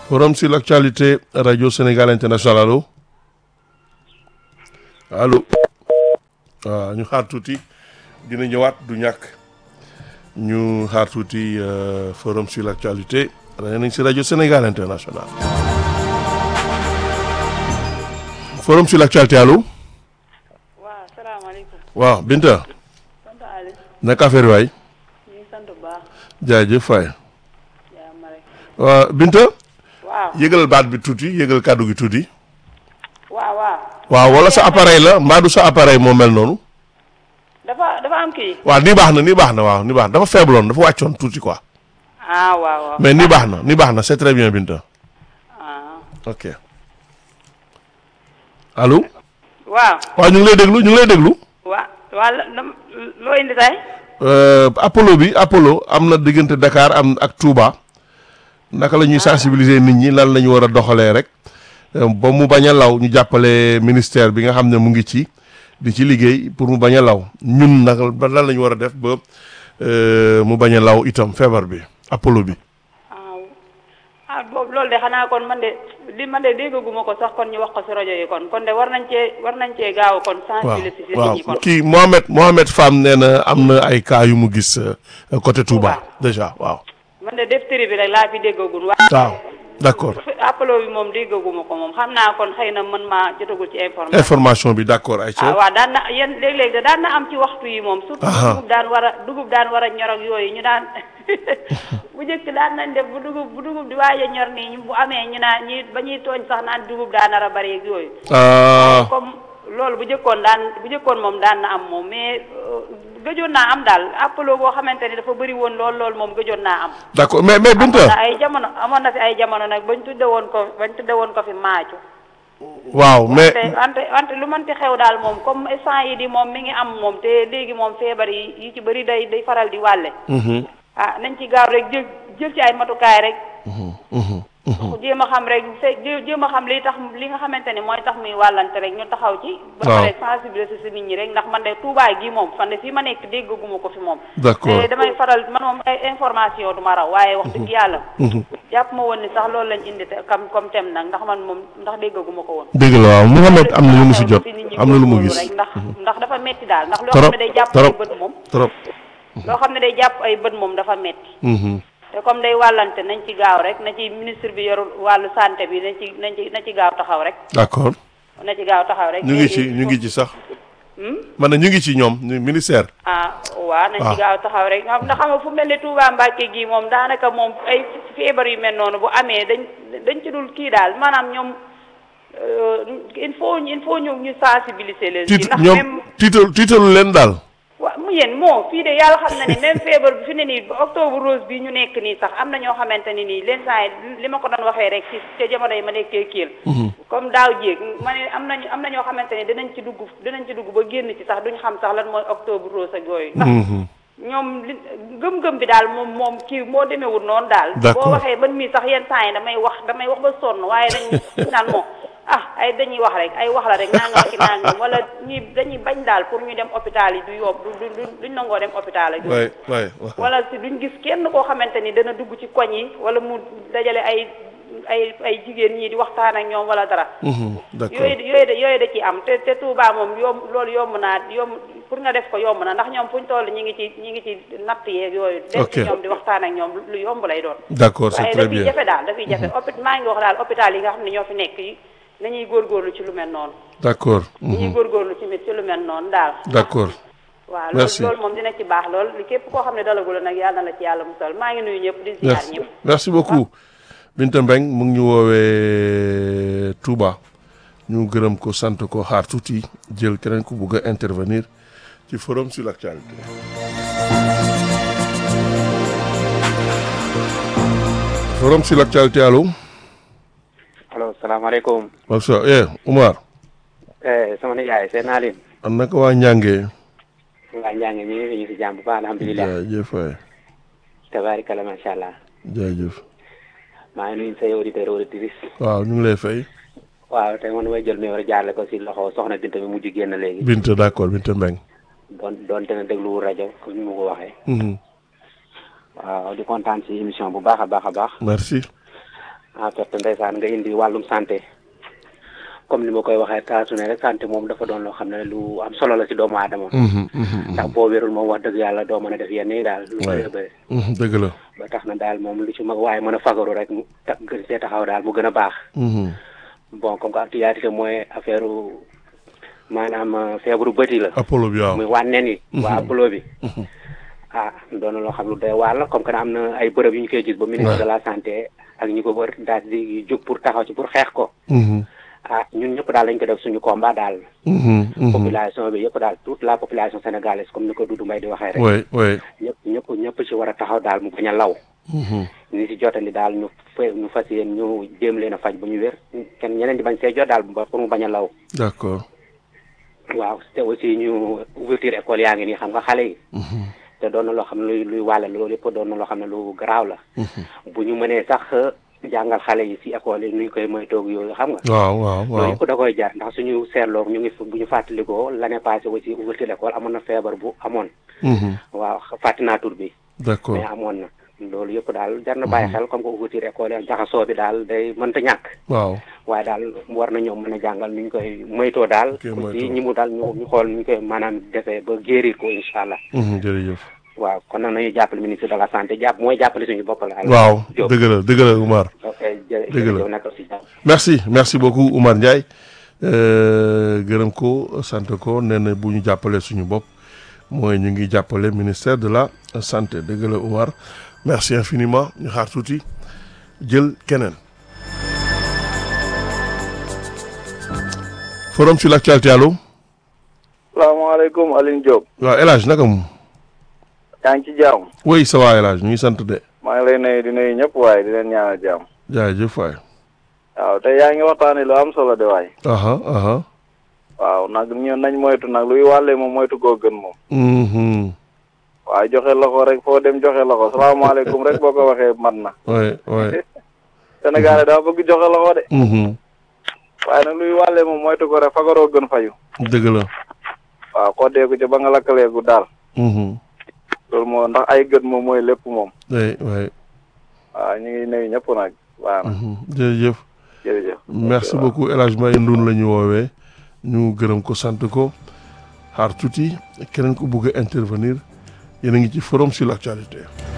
forum sur l'actualité radio Sénégal international allo allo waaw ñu xaar tuuti dina ñëwaat du ñàkk ñu xaar tuuti forum sur l'actualité rajo nañ si rajo Sénégal international forum sur l'actualité allo waaw salaamaaleykum. waaw Binta sant Aliou. naka affaire waay ñu ngi sant bu baax. jaajëf Faye yaa ma rek. waaw Binta waaw yëgal baat bi tuuti yëgal kàddu gi tuuti waaw waaw. waaw wala sa appareil la mbaa du sa appareil moo mel noonu dafa dafa am kii. waaw nii baax na nii baax na waaw nii baax na dafa faibloon dafa wàccoon tuuti quoi ah waaw waaw. mais nii baax na nii baax na c'est très bien Binta ah ok allo waaw. waaw ñu ngi lay déglu ñu ngi lay déglu waa waa la la- loo indi tey. Euh, Apollo bi Apollo am na diggante Dakar am ak Touba naka la ñuy sensibiliser nit ñi lan la ñu war a doxalee rek euh, ba mu bañ a law ñu jàppale ministère bi nga xam ne mu ngi ci di ci liggéey pour mu bañ a law ñun naka ba lan la ñu war a def ba euh, mu bañ a law itam feebar bi Apollo bi. ah ah boobu loolu de xanaa kon man de li man de déggaguma ko sax kon ñu wax ko si rajo yi kon kon de war nañ cee war nañ cee gaaw kon. waaw sensibiliser nit waaw ñi kon. kii Mohamed Mohamed Fam nee na am na ay cas yu mu gis euh, côté Touba déjà waaw. man de defteri bi rek laa fi déggagul waaye. waaw d'accord appelo bi moom déggaguma ko moom xam naa kon xëy na man maa jotagul ci information. information bi d'accord ay ah waaw daan na yéen léeg-léeg de daan na am ci waxtu yi moom. surtout Aha. dugub daan war a dugub daan war a ñor ak yooyu ñu daan bu njëkk daan nañ def bu dugub bu dugub di waaj a ñor nii ñu bu amee ñu naan ñi ba ñuy tooñ sax naan dugub daan nar a bari ak yooyu. ah comme loolu bu njëkkoon daan bu njëkkoon moom daan na am moom mais euh, gëjoon naa am daal appelo boo xamante ni dafa bëri woon lool lool moom gëjoon naa am. d'accord mais mais amoon Binta na ay jamono amoon na fi ay jamono nag bañ tudde woon ko bañ tudde woon ko fi maacu. waaw mais wante wante wante lu mënti xew daal moom comme instant yi di moom mi ngi am moom te léegi moom feebar yi yi ci bëri day day faral di wàlle Mhm, ah nañ ci gaaw rek jël jël ci ay matukaay rek mhm, mhm, mhm. jéem a xam rek fe jé- jéem a xam li tax li nga xamante ne mooy tax muy wàllante rek ñu taxaw ci ba Waaw. pare sensibiliser si nit ñi rek ndax man de Touba gi moom fan de fii ma nekk déggaguma ko fi moom D'accord. te damay faral man moom ay information du ma raw waaye wax dëgg yàlla Mhm. jàpp ma woon ni sax loolu lañ indi te comme comme tem nag ndax man moom ndax déggaguma ko woon dëgg la waaw Mouhamed am na lu mu si jot nit ñi am na lu mu góorgóorlu gis rek ndax ndax dafa metti daal ndax loo trop xam ne day jàpp ay trop bët moom trop loo xam ne day jàpp ay bët moom dafa metti Mhm. te comme day wàllante nañ ci gaaw rek na ci ministre bi yoru wàllu santé bi nañ ci nañ ci na ci gaaw taxaw rek d'accord na ci gaaw taxaw rek ñu ngi ci léegi ñu ngi ci sax Hmm? man ne ñu ngi ci ñoom ñu ministère ah waaw nañ Ah. ci gaaw taxaw rek ndax xam nga fu mel ne Touba Mbacke gii moom daanaka moom ay feebar yu mel noonu bu amee dañ dañ ci dul kii daal maanaam ñoom euh, il faut il faut ñu ñu sensibiliser leen ci tiit ndax ñoom même tiital tiitalu leen daal waaw mu yéen moo fii de yàlla xam na ni même feebar bi fi ne nii ba octobre rose bi ñu nekk nii sax am na ñoo xamante ni nii leen saa yi li ma ko doon waxee rek ci ca jamono yi ma nekkee kiil comme daaw jéeg ma ne am nañu am na ñoo xamante ni dinañ ci dugg dinañ ci dugg ba génn ci sax duñ xam sax lan mooy octobre rose ak yooyu ndax Mhm. ñoom li gëm-gëm bi daal moom moom kii moo demewul noonu daal D'accord. boo waxee ban mii sax yenn saa yi damay wax damay wax ba sonn waaye dañ naan moom ah ay dañuy wax rek ay wax la rek nangam ki nangam wala ñi dañuy bañ daal pour ñu dem hôpital yi du yomb du du du- duñ nangoo dem hôpital ak yooyu. waay waay waaw. wala si duñ gis kenn koo xamante ni dana dugg ci koñ yi wala mu dajale ay ay ay jigéen ñi di waxtaan ak ñoom wala dara Mhm, d'accord yooyu yooyu da yooyu da ci am te te Touba moom yomb loolu yomb naa yomb pour nga def ko yomb na ndax ñoom fu ñu toll ñi ngi ci ñi ngi ci natt yeeg yooyu dem Ok. ci ñoom di waxtaan ak ñoom lu yomb lay doon d'accord c'est waaye très dafay bien jafe daal dafay jafe hôpital maa ngi wax daal hôpital yi nga xam ne ñoo fi nekk yi nañuy góorgóorlu ci lu mel noonu d'accord nañuy Mhm, góorgóorlu ci mit ci lu mel noonu daal d'accord waaw Merci. loolu loolu moom dina ci baax lool li képp koo xam ne dalagula nag yàlla na la ci yàlla musal maa ngi nuyu ñëpp di ziar merci ñëpp merci beaucoup Binta Mbeng mu ngi ñu woowee Touba ñu gërëm ko sant ko xaar tuuti jël keneen ku bugg a intervenir ci forum sur l'actualité forum sur l'actualité allo allo salaamaaleykum Masa eh Umar eh sama nijaay seen naa leen an naka waa njàngee waa njàng mi ngi fi ñu si jàmm bu baax alhamdulilah jaajëf waay tabaarikala macha allah jaajëf maa ngi nuyu say auditeur auditrice waaw ñu ngi lay fay waaw tey man may jël nuyoo rek jaarale ko si loxo soxna Binta mi mujj génn léegi Binta d'accord Binta Mbeng doon doonte na déglu rajo comme ni ma ko waxee Mhm. waaw di kontaan si émission bu baax a baax a baax merci en fait ndeysaan nga indi wàllum santé comme ni ma koy waxee saa su ne rek santé moom dafa doon loo xam ne lu am solo la si doomu aadama Mhm, mhm, ndax boo wérul moom wax dëgg yàlla doo mën a def yenn yi daal lu Ouais. bëri bëri mhm, dëgg la. ba tax na daal moom lu ci mag waaye mën a fagaru rek mu ta gën see taxaw daal mu gën a baax Mhm, bon comme que actualité mooy affaire maanaam euh, feebaru bëti la Apollo bi waaw. muy wànneen yi waa apollo bi ah doon na loo xam lu doy waar la comme que am na ay bërëb yu ñu koy gis ba ministre Ouais. de la santé ak ñi ko wër daal di jóg pour taxaw ci pour xeex ko Mhm, ah ñun ñëpp daal lañ ko def suñu combat daal mhm, mhm. population bi yëpp daal toute la population sénégalaise comme ni ko Doudou Mbaye di waxee rek oui oui. ñëpp ñëpp ñëpp ci war a taxaw daal mu bañ a law Mhm, ni si jotandi daal ñu fa ñu fas yéen ñu jéem leen a faj ba ñu wér kenn ñeneen di bañ see jot daal ba pour mu bañ a law d'accord. waaw te aussi ñu ouverture école yaa ngi nii xam nga xale yi Mhm, te doon na loo xam ne luy luy wàlle loolu yëpp doon na loo xam ne lu garaaw la mhm. bu ñu mënee sax jàngal xale yi si école yi nuñ koy moytoog yooyu xam nga waaw waaw loolu waaw. yëpp da koy jar ndax suñu seetloo ñu ngi f- bu ñu fàttalikoo l'année passée aussi ouverture école amoon na feebar bu amoon Mhm, waaw fàtti naa tur bi d'accord. mais amoon na loolu yëpp daal jar na bàyyi xel comme que ouverture école yi jaxasoo bi daal day mënta ñàkk waaw. waaye daal war na ñoom mën a jàngal nu ñu koy moytoo daal koy moytoo. aussi ñi mu daal ñu ñu xool nu ñu koy maanaam defee ba guérir ko incha allah Mhm, jërëjëf. waaw kon nag nañu jàppale ministre de la santé jàpp mooy jàppale suñu bopp la waaw Diop. dëgg la dëgg la Oumar. ok jërëjëf Dëgg la. jërëjëf nekk si jàmm merci merci beaucoup Oumar Ndiaye Euh, gërëm ko sant ko nee na bu ñu jàppalee suñu bopp mooy ñu ngi jàppale ministère de la santé dëgg la Oumar merci infiniment ñu xaar tuuti jël keneen. forum sur l'actualité allo salaamaaleykum Aline Diop waaw El Hadj naka mu yaa ngi ci jàmm oui ça va El Hadj ñu ngi sant de maa ngi lay nuyu di nuyu ñëpp waaye di leen ñaanal jàmm jaajëf waay. waaw te yaa ngi waxtaanee lu am solo de waay aha aha waaw nag ñun nañ moytu nag luy wàllee moom moytu koo gën moom mhm waaye joxe loxo rek foo dem joxe loxo salaamaaleykum rek boo ko waxee mat na oui oui Sénégal daa bëgg joxe loxo de mhm waaye nag luy wàllee moom moytu ko rek fagaroo gën fayu dëgg la waaw xoddeeku ci ba nga lakkaleeku daal mhm loolu moo ndax ay gët moom mooy lépp moom oui oui waaw ñu ngi nuyu ñëpp nag waaw na mhm jërëjëf jërëjëf merci beaucoup El Hadj Mbaye Ndoun la ñu woowee ñu gërëm ko sant ko xaar tuuti keneen ko bugg a intervenir yéen a ngi ci forum sur l'actualité